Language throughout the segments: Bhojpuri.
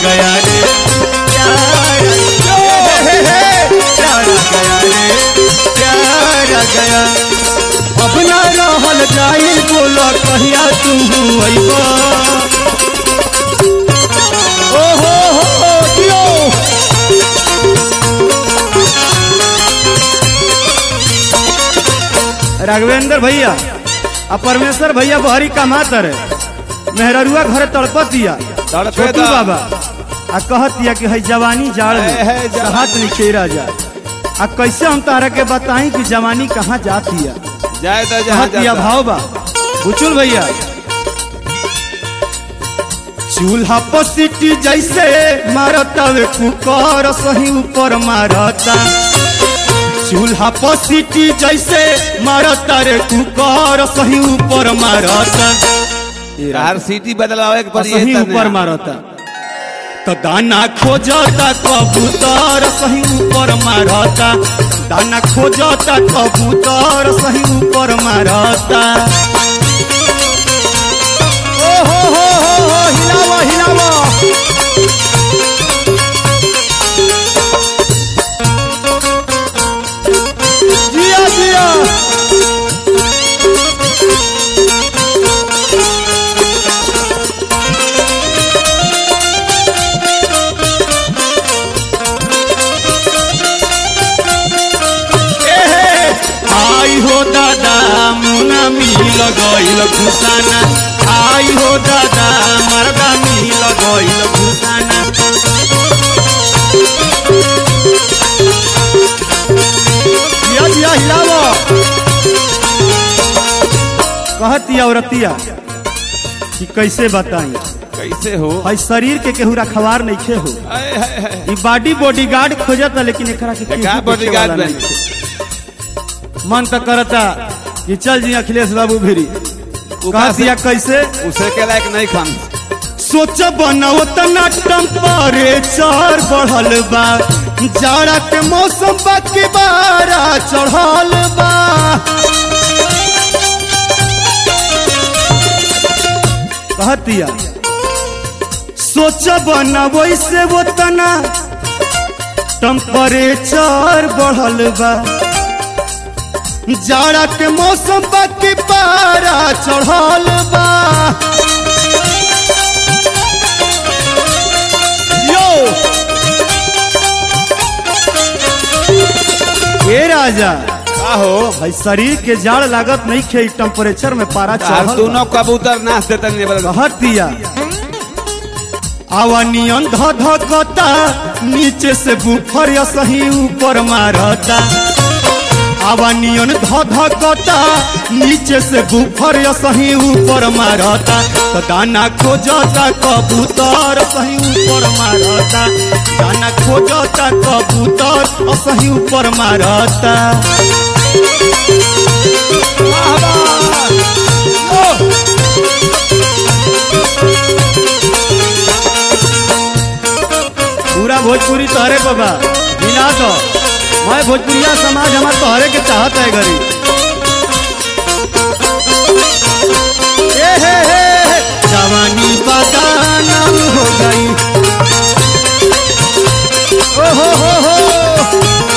गया रे प्यार हे, हे, हे, प्यार गया रे प्यार गया अब ना रहल जाई बोला कहिया तू अइबा ओ हो हो दियो राघवेंद्र भैया आ परमेश्वर भैया बहरी कमात रहे मेहररुआ घर तड़पत दिया तड़पे छोटू दा। बाबा आ कहत दिया कि है जवानी जाड़ है, है, में जवानी। हाथ निखेरा जा आ कैसे हम तारा के बताई कि जवानी कहाँ जाती है जाए तो जहाँ कहत दिया जाता। भाव बा बुचुल भैया चूल्हा पर सीटी जैसे मारता वे कुकर सही ऊपर मारता चूल्हा पर सीटी जैसे मारता रे कुकर सही ऊपर मारता हर सीटी बदलावे के आ पड़ी सही है ऊपर मारता तो दाना खोजता कबूतर सही ऊपर मारता दाना खोजता कबूतर सही ऊपर मारता ओ हो हो हो हो हिलावा हिलावा जिया जिया एहे, आई हो दादा मुना मिल गइल घुसाना आई हो दादा मरदा मिल गइल घुसाना जिया जिया हिलावो कहती औरतिया कि कैसे बताई कैसे हो भाई शरीर के केहू रखवार नहीं खे हो आए, हाय, हाय। ई बॉडी बॉडीगार्ड खोजता लेकिन एकरा के केहू का देखे bodyguard वाला बनी? नइखे। मन तो करता कि चल जी अखिलेश बाबू भिरी उका कह दिया कैसे उसे के लायक नहीं खान सोच बनाओ तना टेम्परेचर बढ़ल बा जाड़ा के मौसम बा के बारा चढ़ल बा कहतिया सोच बनाओ से वो तना टेम्परेचर बढ़ल बा जाड़ा के मौसम बा के पारा चढ़ल बा यो ए राजा का हो भाई शरीर के जाड़ लागत नहीं खे टेम्परेचर में पारा तार चढ़ल बा। दोनों कबूतर नाच देते नहीं बल कहत दिया आवा नियन ध धकता नीचे से बुफर या सही ऊपर मारता आवा नियन ध धकता नीचे से बुफर या सही ऊपर मारता तो दाना खोजता कबूतर सही ऊपर मारता दाना खोजता कबूतर और सही ऊपर मारता वाह वाह ओ! पूरा भोजपुरी तोहरे बाबा मिला दो मैं भोजपुरिया समाज हमार तोहरे के चाहत है गरी ए हे हे हे, जवानी बदानम हो गई ओ हो हो हो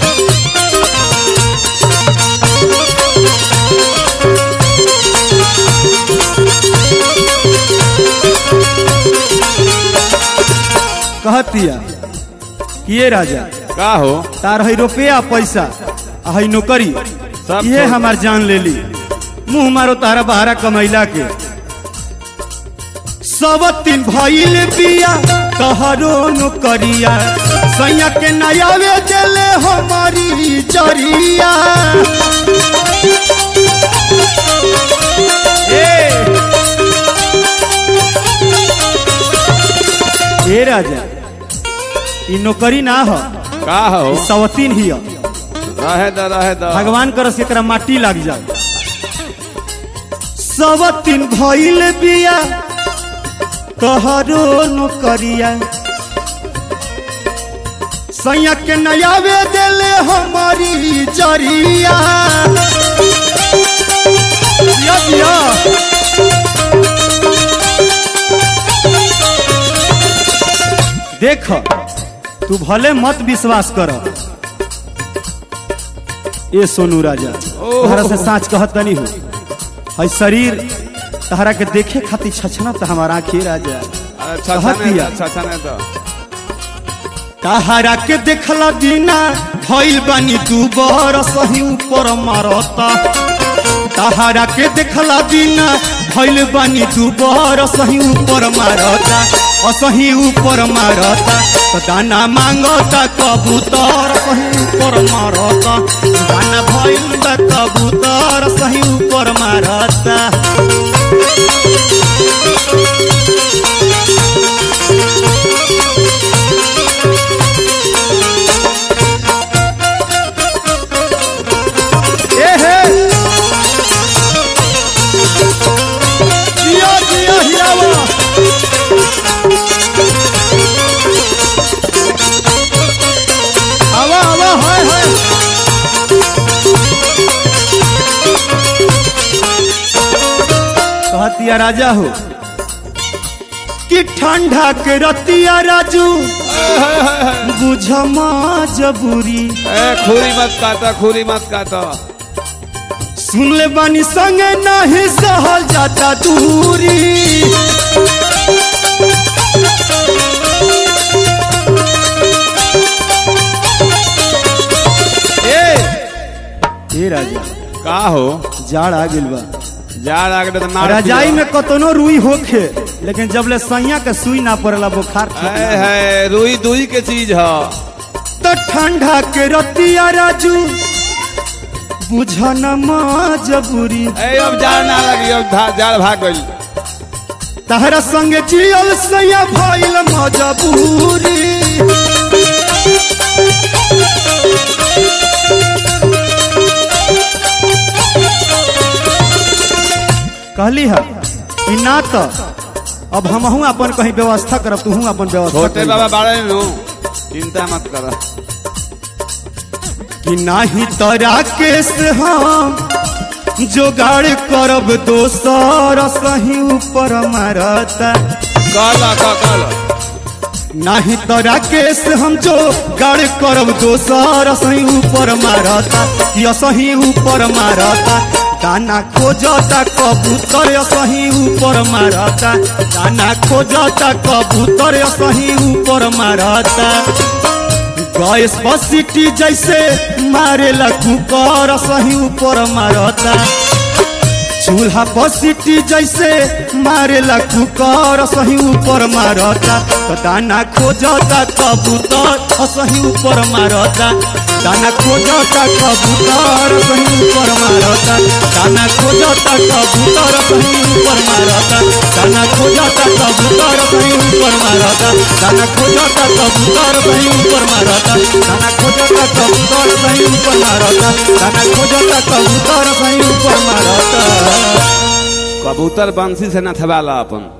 कहतिया कि ये राजा का हो तार है रुपया पैसा आ है नौकरी सब ये छोड़। हमार जान ले ली मुंह मारो तारा बहारा कमैला के सब तीन भइल बिया तहरो नौकरिया सैया के नयावे देले हमारी जरिया ए ए राजा ई नौकरी ना हो का हो सवतीन ही हो रहे द रहे द भगवान करस कि एकरा माटी लग जाए सब तीन भइल बिया तोहरो नौकरिया सैया के नयावे देले हमारी जरिया दिया दिया देख तू भले मत विश्वास कर ए सोनू राजा ओह। तहरा से साँच कहत नहीं हो है शरीर तहरा के देखे खातिर छछना तो हमारा आँखी राजा अच्छा कहत अच्छा नहीं दिया। अच्छा अच्छा नहीं तो तहरा के देखला बिना भइल बानी तू बर सही ऊपर मारता तहरा के देखला बिना भइल बानी तू बर सही ऊपर मारता असही ऊपर मारता तो दाना मांगता कबूतर सही ऊपर मारता दाना भइल बा कबूतर सही ऊपर मारता ए हे जिया जिया हिरावा आवा आवा हाय हाय कहतिया राजा हो कि ठंडा के रतिया राजू बुझमा जबूरी ए खूरी मत काटा खूरी मत काटा सुन ले बानी संगे नहीं सहल जाता दूरी ए ए राजा का हो जाड़ आ गेल बा जाड़ आगे तो मार रजाई में कतनो रुई होखे लेकिन जब ले सैया के सुई ना पड़ला बुखार ठीक है ना है रुई दुई के चीज है तो ठंडा के रतिया राजू बुझन मजबूरी ए अब जाड़ ना लगी अब धा- जाड़ भाग गई तहरा संग जियल सैया भइल मजबूरी कहली है कि ना तो अब हमहू अपन कहीं व्यवस्था करब तू अपन व्यवस्था छोटे करी। बाबा बाड़े नु चिंता मत कर कि नाही तोरा केस हम जोगाड़ करब दोसर सही ऊपर मारता कल क- कल नाही तोरा केस हम जो गाड़ करब दोसर सही ऊपर मारता या सही ऊपर मारता दाना खोजता कबूतर या सही ऊपर मारता दाना खोजता कबूतर या सही ऊपर मारता गैस बसिटी जैसे मारेला कुकर सही ऊपर मारता चूल्हा बसिटी जैसे मारेला कुकर सही ऊपर मारता तो दाना खोजता कबूतर सही ऊपर मारता दाना खोजता कबूतर सही ऊपर मारता दाना खोजता कबूतर सही ऊपर मारता दाना खोजता कबूतर सही ऊपर मारता दाना खोजता कबूतर सही ऊपर मारता दाना खोजता कबूतर सही ऊपर मारता दाना खोजता कबूतर सही ऊपर मारता कबूतर बंसी से न थबाला अपन